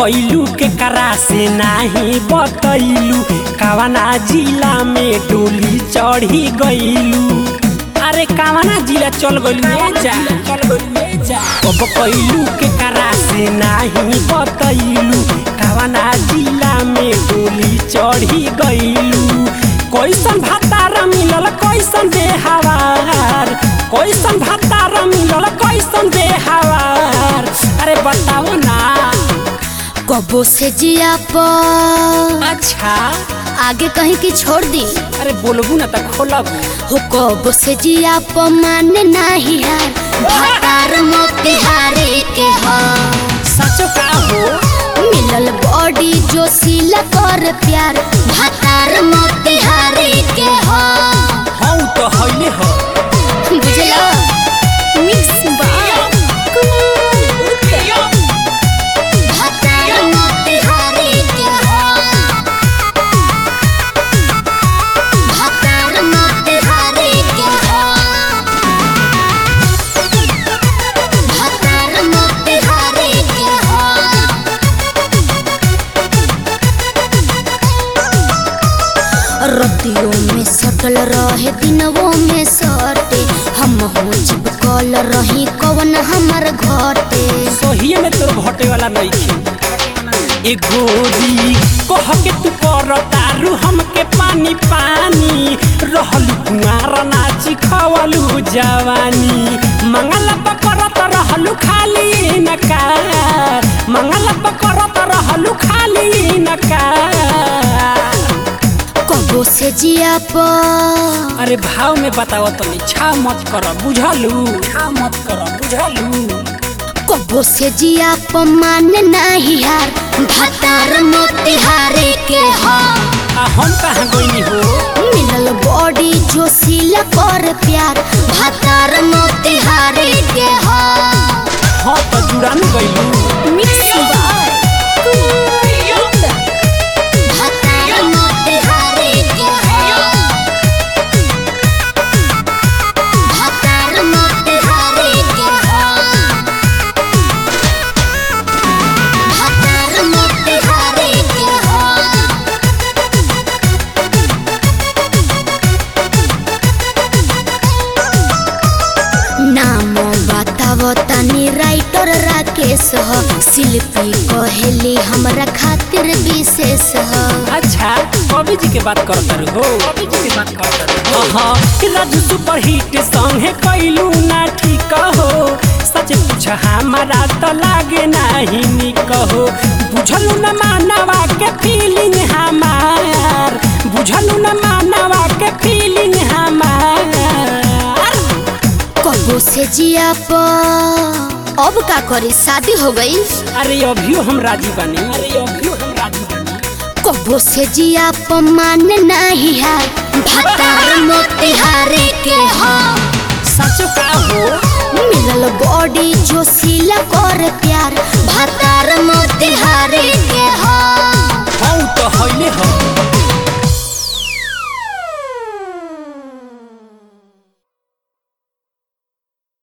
कैलू के करा से नाही बतैलू कवना जिला में डोली चढ़ी गईलू अरे कवना जिला चल गईलू ए जा चल गईलू ए जा अब कैलू के करा से नाही बतैलू कवना जिला में डोली चढ़ी गईलू कैसन भातार मिलल कैसन बेहवार कैसन भातार मिलल कैसन बेहवार अरे बताओ ना कबो से जिया पर अच्छा आगे कहीं की छोड़ दी अरे बोलबू ना त खोलबू हो कबो से जिया पर माने नाही हार भातार मोतिहारे के हा सचो का हो मिलल बॉडी जो सिला कर प्यार भातार मोतिहारे के हा हौ तो हइले हो बुझला मिक्स भातार मोतिहारे के हा भातार मोतिहारे के हा भातार मोतिहारे के हा रतियों में सटल रहे दिनवों में सटे हम हो चिपकल रही कवन हमर घटे सोहिए में तोर घटे वाला नहीं थी ए गोरी कह के तू कर तारू हमके पानी पानी रहलू कुमार नाची खवलू जवानी मंगल पकड़त रहलू खाली नकार मंगल पकड़त रहलू खाली नकार कबो से जिया पर अरे भाव में बताओ तनी छा मत कर बुझलू छा मत कर बुझलू कबो से जिया पर मान नाही हार भातार मोतिहारे के हा आ हम कहाँ गईनी हो मिलल बॉडी जो सिला कर प्यार भातार मोतिहारे के हा हाँ तो जुड़ान गईलू मिक्स बाय भातार मोतिहारे के हा भातार मोतिहारे के हा भातार मोतिहारे के हा नाम बताव तनी राइटर राकेश ह शिल्पी कहेली हमरा खातिर विशेष ह अच्छा कवि जी के बात करत हो कवि जी के बात करत हो हाँ कि राजू सुपर हिट सॉन्ग है कैलू ना ठीक हो सच पूछ हमारा तो लागे नहीं निक हो बुझलू न मानवा के फीलिंग हमार बुझलू न मानवा के फीलिंग हमार कबो से जिया पर अब का करी शादी हो गई अरे अभियो हम राजी बनी अरे अभियो हम राजी बनी कबो से जिया पर मान नहीं हार भातार मोतिहारे के हा सचो का हो मिलल बॉडी जो सिला कर प्यार भातार मोतिहारे के हा हौ तो हइले हो